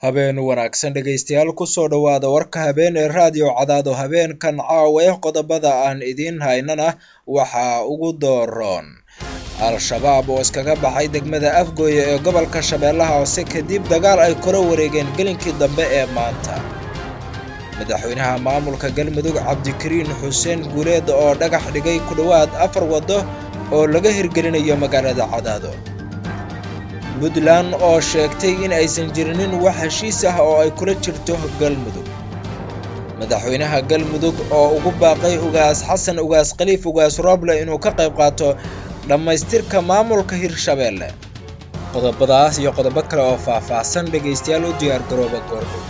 habeen wanaagsan dhegaystayaal kusoo dhowaada warka habeen ee raadiyo cadaado habeenkan caawa qodobada aan idiin haynana waxaa ugu dooroon al-shabaab oo iskaga baxay degmada afgooye ee gobolka shabeellaha hoose kadib dagaal ay kula wareegeen gelinkii dambe ee maanta madaxweynaha maamulka galmudug cabdikariin xuseen guuleed oo dhagax dhigay ku dhowaad afar waddo oo laga hirgelinayo magaalada cadaado puntland oo sheegtay in aysan jirinin wax heshiis ah oo ay kula jirto galmudug madaxweynaha galmudug oo ugu baaqay ugaas xasan ugaas khaliif ugaas rooble inuu ka qayb qaato dhammaystirka maamulka hirshabeelle qodobadaas iyo qodobo kale oo faah-faahsan dhegaystayaal u diyaar garooba goordhow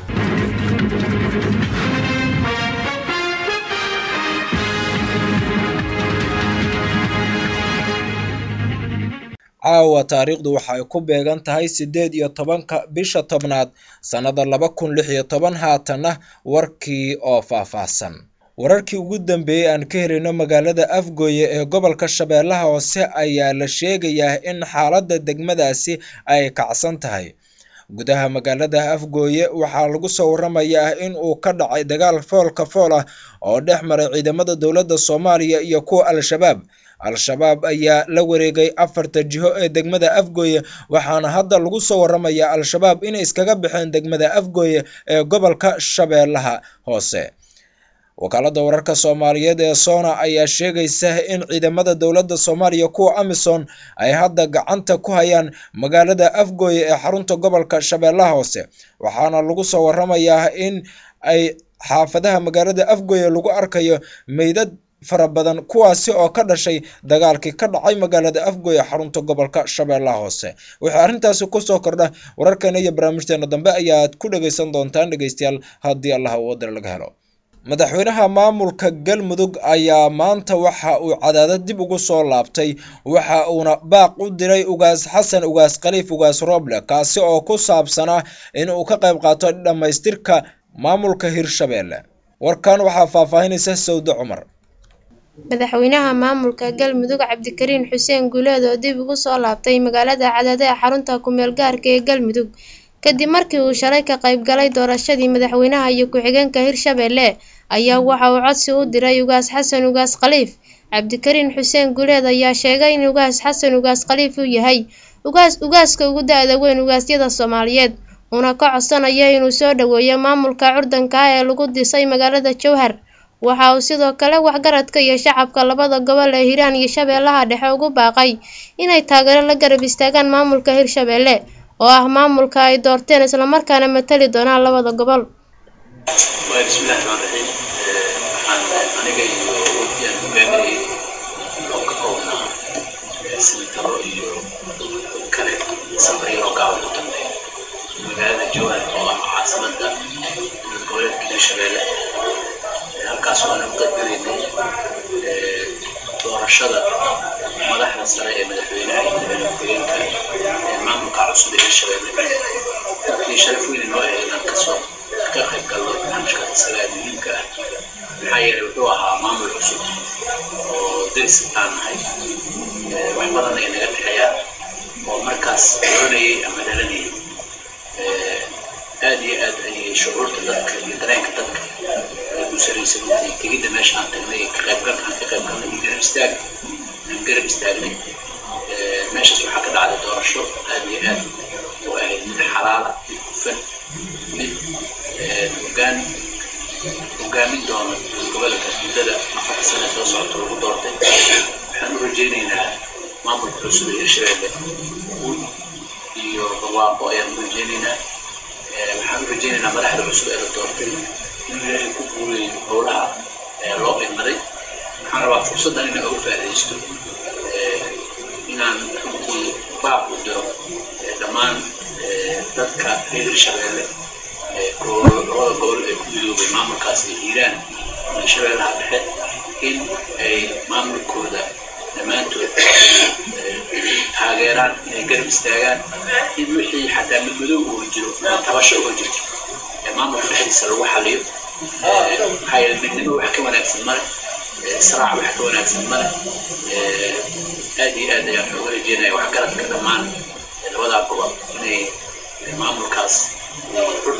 caawa taariikhdu waxa ay ku beegan tahay siddeed iyo tobanka bisha tobnaad sannada laba kun lix iyo toban haatanna warkii oo faah-faahsan wararkii ugu dambeeyey aan ka helayno magaalada afgooye ee gobolka shabeellaha hoose ayaa la sheegayaa in xaaladda degmadaasi ay kacsan tahay gudaha magaalada afgooye waxaa lagu soo waramayaa in uu ka dhacay dagaal foolka fool ah oo dhex maray ciidamada dowladda soomaaliya iyo kuwa al-shabaab al-shabaab ayaa la wareegay afarta jiho ee degmada afgooye waxaana hadda lagu soo waramayaa al-shabaab inay iskaga baxeen degmada afgooye ee gobolka shabeellaha hoose wakaalada wararka soomaaliyeed ee sona ayaa sheegaysa in ciidamada dowladda soomaaliya kuwa amisom ay hadda gacanta ku hayaan magaalada afgooye ee xarunta gobolka shabeellaha hoose waxaana lagu soo waramayaa in ay xaafadaha magaalada afgooye lagu arkayo meydad fara badan kuwaasi oo ka dhashay dagaalkii ka dhacay magaalada afgooye xarunta gobolka shabeellaha hoose wixii arrintaasi kusoo kordha wararkeena iyo barnaamijteena dambe ayaad ku dhagaysan doontaan dhegaystayaal haddii allaha uu wadar laga helo madaxweynaha maamulka galmudug ayaa maanta waxa uu cadaadad dib ugu soo laabtay waxa uuna baaq u diray ugaas xasan ugaas khaliif ugaas rooble kaasi oo ku saabsanaa in uu ka qayb qaato dhammaystirka maamulka hirshabeelle warkan waxaa faahfaahinaysa sawde cumar madaxweynaha maamulka galmudug cabdikariin xuseen guuleed oo dib ugu soo laabtay magaalada cadaado ee xarunta ku-meel gaarka ee galmudug kadib markii uu shalay ka qayb galay doorashadii madaxweynaha iyo ku-xigeenka hirshabeelle ayaa waxa uu codsi u diray ugaas xasan ugaas khaliif cabdikariin xuseen guuleed ayaa sheegay in ugaas xasan ugaas khaliif uu yahay ugaas ugaaska ugu da-da weyn ugaasyada soomaaliyeed uuna ka codsanaya inuu soo dhaweeyo maamulka curdanka ah ee lagu disay magaalada jowhar waxa uu sidoo kale waxgaradka iyo shacabka labada gobol ee hiiraan iyo shabeellaha dhexe ugu baaqay inay taageero la garab istaagaan maamulka hirshabeelle oo ah maamulka ay doorteen islamarkaana matali doonaan labada gobol bismillahi raxmaan raxiim waxaan aniga iyo wafdiyaan hogaaminayay oo ka koobnaa senataro iyo kale safariyaroo gaaban u dambeeya magaalada jowhar oo ah caasimada goboleedka hirshabeelle halkaas waana u qadbinaynay doorashada madaxda sare ee madaxweynaha iyo madaxweyne ku-xigeenka ee maamulka cusub ee hirshabeelle iyo sharaf weyn inoo ahayd inaan kasoo ka qayb galno barnaamijka isaga ee muhiimka ah maxaa yeelay wuxuu ahaa maamul cusub oo deris aan nahay wax badan ay naga dhexeeyaan oo markaas doonayay ama dhalanayay aad iyo aad ayay shucuurta dadka iyo dareenka dadka ay u saraysa intay tegidda meesha aan tagnay ka qaybgalka aan ka qayb galnay iyo garab istaag aan garab istaagnay meeshaas waxaa ka dhacday doorasho aad iyo aad u ahayd mid xalaala mid hufan mid hogaan hogaamin doona gobolka muddada afarta sane soo socota lagu doortay waxaan u rajaynaynaa maamulka cusub ee hirshabeelle guul iyo barwaaqo ayaan u rajaynaynaa waxaan u rajaynaynaa madaxda cusub ee la doortay inuu ilaahay ku guuleeyo howlaha loo idmaday waxaan rabaa fursaddan inaan uga faa'iidaysto inaan runtii baaq u diro dhammaan dadka reer hirshabeelle labada gobol ee ku midoobay maamulkaas ee hiiraan iyo shabeellaha dhexe in ay maamulkooda dhammaantood taageeraan inay garab istaagaan in wixii xataa midmadow uga jiro ama tabasho uga jirto ee maamulka dhexdiisa lagu xaliyo maxaa yeele midnimo wax ka wanaagsan male israac wax ka wanaagsan male aad iyo aad ayaan uga rajeynaya waxgaradka dhammaan labadaa gobol inay maamulkaas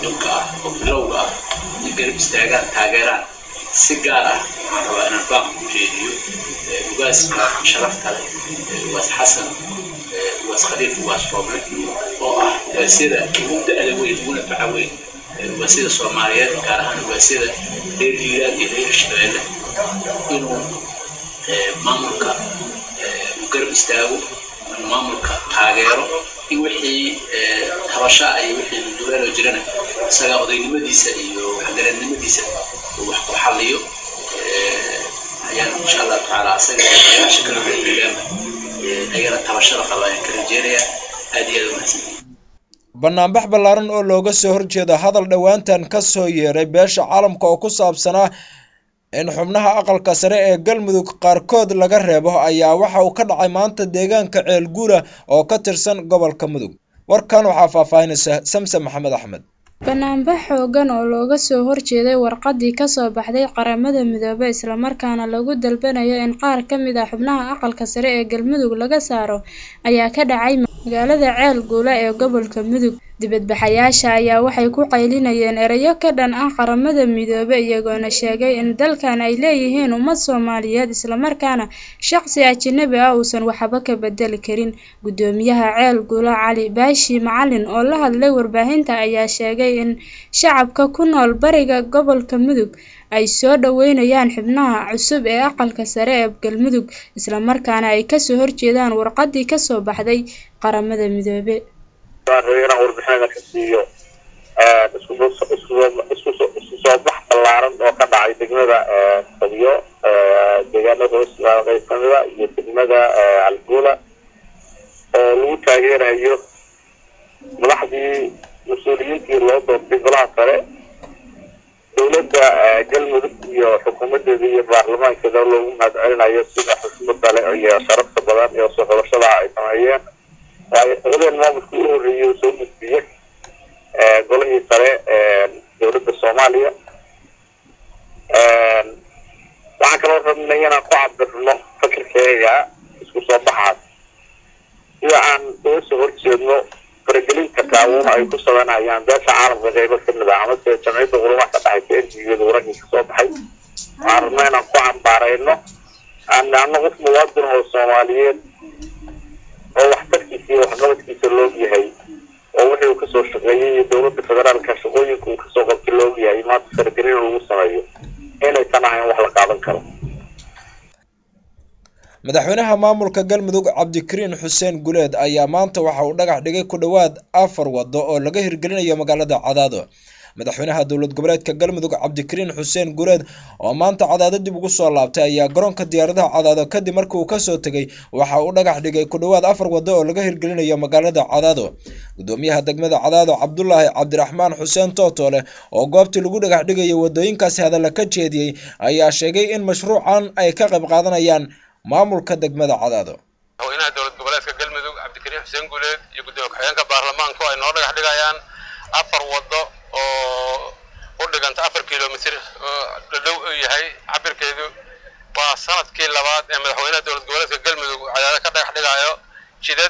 curdunka ah oo bilowga ah in garab istaagaan taageeraan si gaar ah waxaan rabaa inaan baaq u jeediyo ugaaska sharafta leh ugaas xasan ugaas khaliif ugaas rooble oo ah ugaasyada ugu da-da weyn uguna faca weyn ugaasyada soomaaliyeed gaar ahaan ugaasyada reer hiiraan iyo reer shabeelle inuu maamulka uu garab istaago inuu maamulka taageero in wixii habasha iyo wixii duleelo jirana isaga odaynimadiisa iyo waxgaradnimadiisa uu wax ku xalliyo ayaan insha allah tacaala asaga odayaasha kale reer hiiraanba ayagana tabashada qaba ayaan ka rajeynayaa aad iyo aad umahadsan banaanbax ballaaran oo looga soo horjeeda hadal dhowaantan ka soo yeeray beesha caalamka oo ku saabsanaa in xubnaha aqalka sare ee galmudug qaarkood laga reebo ayaa waxa uu ka dhacay maanta deegaanka ceelguura oo ka tirsan gobolka mudug warkan waxaa faahfaahinaysa samse maxamed axmed banaanbax xoogan oo looga soo horjeeday warqadii kasoo baxday qaramada midoobe islamarkaana lagu dalbanayo in qaar ka mid ah xubnaha aqalka sare ee galmudug laga saaro ayaa ka dhacay magaalada ceel guula ee gobolka mudug dibadbaxayaasha ayaa waxay ku qaylinayeen erayo ka dhan ah qaramada midoobe iyagoona sheegay in dalkan ay leeyihiin ummad soomaaliyeed islamarkaana shaqsi ajanabi ah uusan waxba ka bedeli karin gudoomiyaha ceel guula cali baashi macalin oo la hadlay warbaahinta ayaa sheegay in shacabka ku nool bariga gobolka mudug ay soo dhaweynayaan xubnaha cusub ee aqalka sare ee galmudug islamarkaana ay kasoo horjeedaan warqadii kasoo baxday qaramada midoobe inaan warbixinada ka siiyo isku soo bax ballaaran oo ka dhacay degmada fadyo deegaanada hoos qayb kamida iyo degmada calguula oo lagu taageerayo madaxdii mas-uuliyiintii loo doortay golaha sare dowladda galmudug iyo xukuumadeeda iyo baarlamaankeeda loogu mahadcelinayo sida xushmada leh iyo sharafta badan iyo soo xulashada ay sameeyeen waayo socdeen maamulkii u horreeyay oo soo gudbiyey golihii sare dowladda soomaaliya waxaan kaloo rabnay inaan ku cabirno fakirkeega isku soo baxaas sida aan uga soo horjeedno faragelinta kaabuun ay ku sameynayaan beesha caalamka qeybo kamid ah amase jamciyadda quramaha ka dhexaysa ergigeda warankii kasoo baxay waxaan rabnaa inaan ku cambaarayno aan ano qof muwaadin oo soomaaliyeed oo waxtarkiisa iyo waxqabadkiisa loog yahay oo wixii uu kasoo shaqeeyey iyo dowladda federaalka shaqooyinka uu kasoo qabtay loog yahay maanta faragelin lagu sameeyo inaysan ahayn wax la qaadan karo madaxweynaha maamulka galmudug cabdikariin xuseen guleed ayaa maanta waxa uu dhagax dhigay ku dhowaad afar wado oo laga hirgelinayo magaalada cadaado madaxweynaha dowlad goboleedka galmudug cabdikariin xuseen guleed oo maanta cadaado dib ugu soo laabtay ayaa garoonka diyaaradaha cadaado kadib markii uu kasoo tegay waxa uu dhagax dhigay ku dhowaad afar wado oo laga hirgelinayo magaalada cadaado gudoomiyaha degmada cadaado cabdulaahi cabdiraxmaan xuseen tootole oo goobtii lagu dhagax dhigayay wadooyinkaasi hadalla ka jeediyey ayaa sheegay in mashruucan ay ka qayb qaadanayaan maamulka degmada cadaado madaxweynaha dowlad goboleedka galmudug cabdikariin xuseen guuleed iyo gudoomiye ku-xigeenka baarlamaanku ay noo dhagax dhigayaan afar wado oo u dhiganta afar kilomitr oo dhadhow u yahay cabirkeedu waa sanadkii labaad ee madaxweynaha dowlad goboleedka galmudug cadaado ka dhagax dhigayo jidad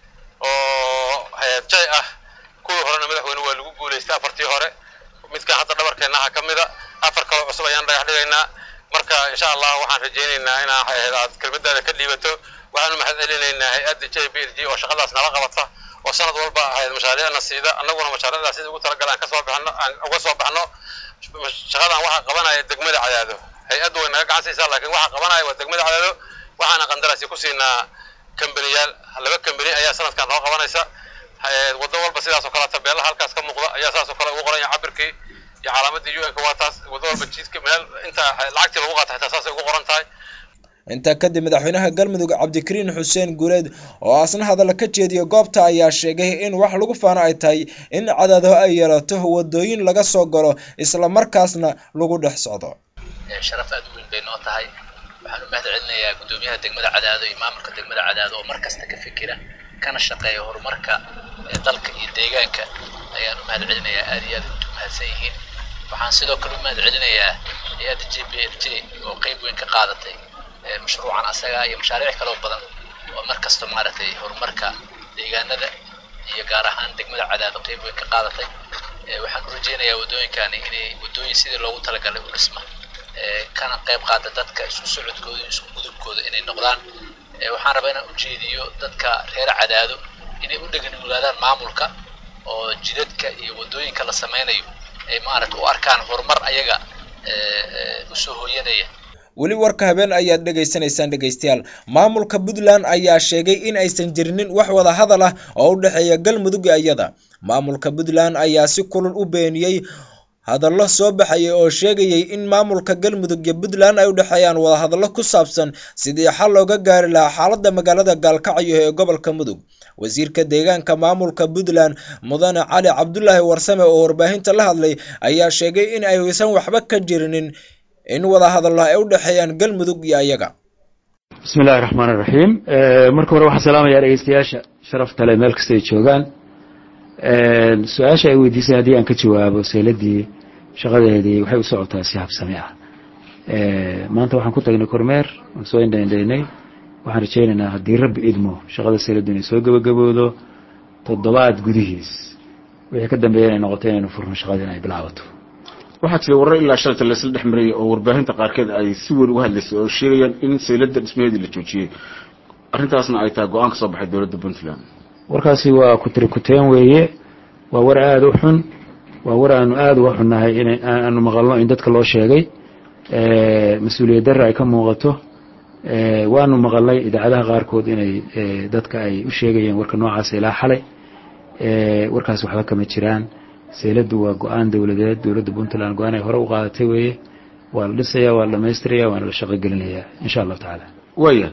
oo hay-ad jay ah kuwii horena madaxweyne waa lagu guulaystay afartii hore midkan hadda dhabarkeennaha ka mida afar kaloo cusub ayaan dhagax dhigaynaa marka insha allah waxaan rajaynaynaa inaa aad kelmadaada ka dhiibato waxaanu mahad celinaynaa hay-adda j b l g oo shaqadaas nala qabata oo sanad walba ahayd mashaariicna siida annaguna mashaariicdaas sida ugu talagala aan kasoo baxno aan uga soo baxno shaqadan waxaa qabanaya degmada cadaado hay-addu way naga gacan siisaa laakiin waxaa qabanaya waa degmada cadaado waxaana qandaraasi ku siinaa kambaniyaal laba kambani ayaa sanadkan noo qabanaysa waddo walba sidaas oo kale tabeelaha halkaas ka muuqda ayaa saas oo kale ugu qoranya cabirkii iyo calaamadii un-ka waa taas waddo walba jiidka meel inta lacagtii lagu qaata xitaa saasay ugu qoran tahay intaa kadib madaxweynaha galmudug cabdikariin xuseen guuleed oo asna hadalla ka jeediya goobta ayaa sheegay in wax lagu faano ay tahay in cadaado ay yeelato wadooyin laga soo galo islamarkaasna lagu dhex socdo sharaf aad u weyn bay noo tahay waxaan u mahad celinayaa guddoomiyaha degmada cadaado iyo maamulka degmada cadaado oo mar kasta ka fikira kana shaqeeya horumarka ee dalka iyo deegaanka ayaan u mahad celinayaa aad iyo aad u mahadsan yihiin waxaan sidoo kale u mahad celinayaa hay-adda j b l j oo qeyb weyn ka qaadatay mashruucan asaga iyo mashaariic kaloo badan oo mar kasta maaragtay horumarka deegaanada iyo gaar ahaan degmada cadaado qeyb weyn ka qaadatay waxaan u rajeynayaa waddooyinkani inay waddooyin sidii loogu talagalay u dhisma kana qayb qaata dadka isku socodkooda iyo isku gudubkooda inay noqdaan waxaan rabaa inaan ujeediyo dadka reer cadaado inay u dheganuglaadaan maamulka oo jidadka iyo waddooyinka la sameynayo ay maaragta u arkaan horumar ayaga usoo hooyanaya weli warka habeen ayaad dhegaysanaysaan dhegaystayaal maamulka puntland ayaa sheegay in aysan jirinin wax wada hadal ah oo u dhexeeya galmudug iyada maamulka puntland ayaa si kulul u beeniyey hadallo soo baxayay oo sheegayay in maamulka galmudug iyo puntland ay u dhexeeyaan wadahadallo ku saabsan sidii xal looga gaari lahaa xaaladda magaalada gaalkacyo ee gobolka mudug wasiirka deegaanka maamulka puntland mudane cali cabdulaahi warsame oo warbaahinta la hadlay ayaa sheegay in aysan waxba ka jirinin in wadahadallo ay u dhexeeyaan galmudug iyo ayaga bismi illahi raxmaan iraxiim marka hore waxaan salaamayaa dhegeystayaasha sharafta le meel kasta ay joogaan su-aasha ay weydiisay haddii aan ka jawaabo sayladii shaqadeedii waxay u socotaa si habsami ah maanta waxaan ku tagnay kormeer waan soo indhaindhaynay waxaan rajaynaynaa haddii rabbi idmo shaqada sayladdu inay soo gebagaboodo toddobaad gudihiis wixii ka dambeeya inay noqoto inaynu furno shaqadii in ay bilaabato waxaa jira warar ilaa shalata laisla dhex marayay oo warbaahinta qaarkeed ay si weyn uga hadlaysay oo sheegayaan in sayladda dhismaheedii la joojiyey arrintaasna ay tahay go-aan ka soo baxay dowladda puntland warkaasi waa kutirikuteen weeye waa war aada u xun waa war aanu aada uga xunnahay in aanu maqalno in dadka loo sheegay mas-uuliyad darre ay ka muuqato waanu maqalnay idaacadaha qaarkood inay dadka ay u sheegayeen warka noocaasa ilaa xalay warkaas waxba kama jiraan sayladdu waa go-aan dowladeed dowladda puntland go-aan ay hore u qaadatay weeye waa la dhisaya waa la dhamaystiraya waana la shaqo gelinayaa insha allahu tacaala waaya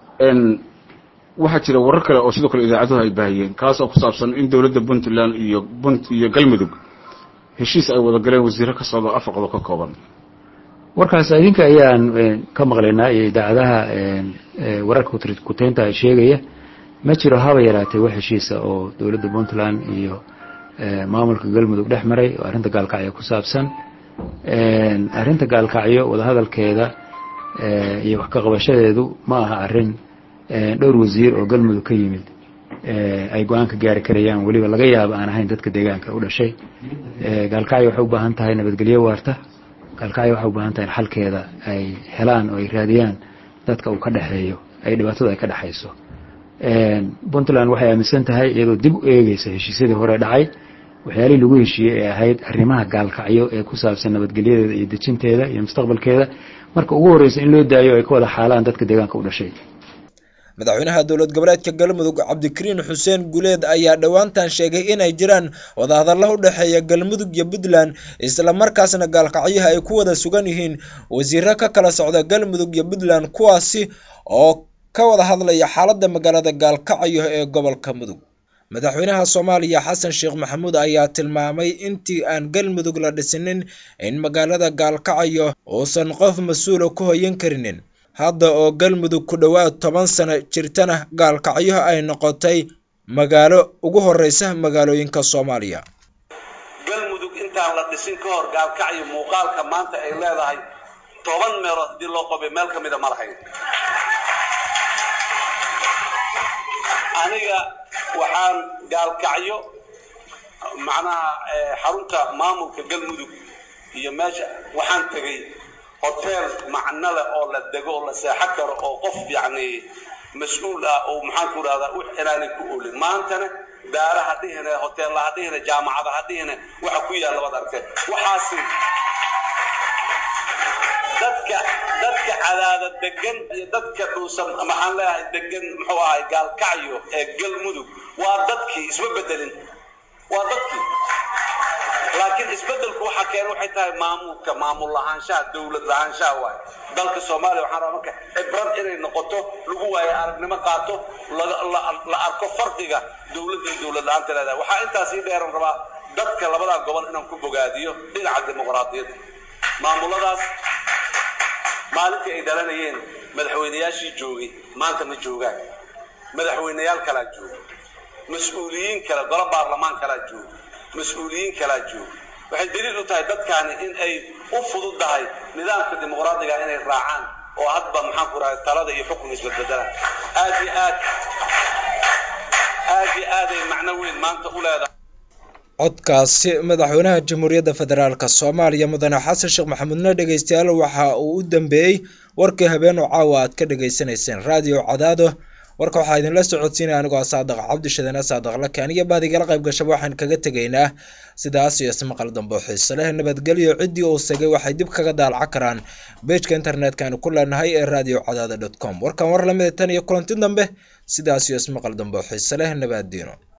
waxaa jira warar kale oo sidoo kale idaacaduhu ay baahiyeen kaas oo ku saabsan in dowladda puntland iyo punt iyo galmudug heshiis ay wada galeen wasiiro ka socdo afar qodob ka kooban warkaas idinka ayaan ka maqlaynaa iyo idaacadaha wararka kuteynta ay sheegaya ma jiro haba yaraatee wax heshiisa oo dowladda puntland iyo maamulka galmudug dhex maray oo arrinta gaalkacyo ku saabsan arrinta gaalkacyo wadahadalkeeda iyo wax ka qabashadeedu ma aha arrin dhowr wasiir oo galmudug ka yimid ay go-aan ka gaari karayaan weliba laga yaabo aan ahayn dadka deegaanka u dhashay gaalkacyo waxay u baahan tahay nabadgelyo waarta gaalkacyo waxay u baahan tahay in xalkeeda ay helaan oo ay raadiyaan dadka uu ka dhexeeyo ay dhibaatada ay ka dhexayso puntland waxay aaminsan tahay iyadoo dib u eegeysa heshiisyadii hore dhacay waxyaalihii lagu heshiiyey ee ahayd arrimaha gaalkacyo ee ku saabsan nabadgelyadeeda iyo dejinteeda iyo mustaqbalkeeda marka ugu horreysa in loo daayo ay ka wada xaalaan dadka deegaanka u dhashay madaxweynaha dowlad goboleedka galmudug cabdikariin xuseen guleed ayaa dhowaantan sheegay inay jiraan wadahadallo u dhexeeya galmudug iyo puntland islamarkaasna gaalkacyaha ay ku wada sugan yihiin wasiiro ka kala socda galmudug iyo puntland kuwaasi oo ka wada hadlaya xaaladda magaalada gaalkacyo ee gobolka mudug madaxweynaha soomaaliya xasan sheekh maxamuud ayaa tilmaamay intii aan galmudug la dhisinin in magaalada gaalkacyo uusan qof mas-uula ku hoyan karinin hadda oo galmudug ku dhowaad toban sano jirtana gaalkacyo ay noqotay magaalo ugu horeysa magaalooyinka soomaaliya galmudug intaan la dhisin ka hor gaalkacyo muuqaalka maanta ay leedahay toban meelood haddii loo qobay meel ka mida ma lahayn aniga waxaan gaalkacyo macnaha xarunta maamulka galmudug iyo meesha waxaan tegay hotel macno leh oo la dego oo la seexo karo oo qof yacni mas-uul ah oo maxaan ku rahdaa wix inaanay ku oolin maantana daara ha dhihine hoteella ha dhihine jaamacada ha dhihine waxa ku yaalla waad arkeen waxaasi dadka dadka cadaada degan iyo dadka dhuusan maxaan leeyahay degan muxuu ahay gaalkacyo ee galmudug waa dadkii isma bedelin waa dadkii laakiin isbedelku waxa keena waxay tahay maamulka maamul lahaanshaha dowlad lahaanshaha waay dalka soomaaliya waxaan rabaa marka cibrad inay noqoto lagu waayo aragnimo qaato la arko farqiga dowladda iyo dowlad la-aanta leedahay waxaa intaas ii dheeran rabaa dadka labadaa gobol inaan ku bogaadiyo dhinaca dimuqraadiyadda maamuladaas maalintii ay dhalanayeen madaxweynayaashii joogay maanta ma joogaan madaxweynayaal kalaa jooga mas-uuliyiin kale golo baarlamaan kalaa jooga mas-uuliyiin kalaa jooga waxay daliil u tahay dadkaani in ay u fududahay nidaamka dimuqraadiga inay raacaan oo hadba maxaan ku rahay talada iyo xukunka isbedbedelaan aad iyo aad aad iyo aad ay macno weyn maanta u leedahay codkaasi madaxweynaha jamhuuriyadda federaalk soomaaliya mudane xasan sheekh maxamuudna dhegeystayaal waxa uu u dambeeyey warkii habeen oo caawa aad ka dhagaysanayseen raadiyo cadaado warka waxaa idinla socodsiinaya anigoo saadaq cabdishadane saadaq lakaan iyo bahdigala qayb gashaba waxaan kaga tegaynaa sidaas iyo ismaqal dambe oo xiise leh nabadgelyo ciddii uu segay waxay dib kaga daalaca karaan beejka internetka aanu ku leenahay ee radio cadaada dot com warkan war lamida tan iyo kulanti dambe sidaas iyo ismaqal dambe oo xiise leh nabaddiino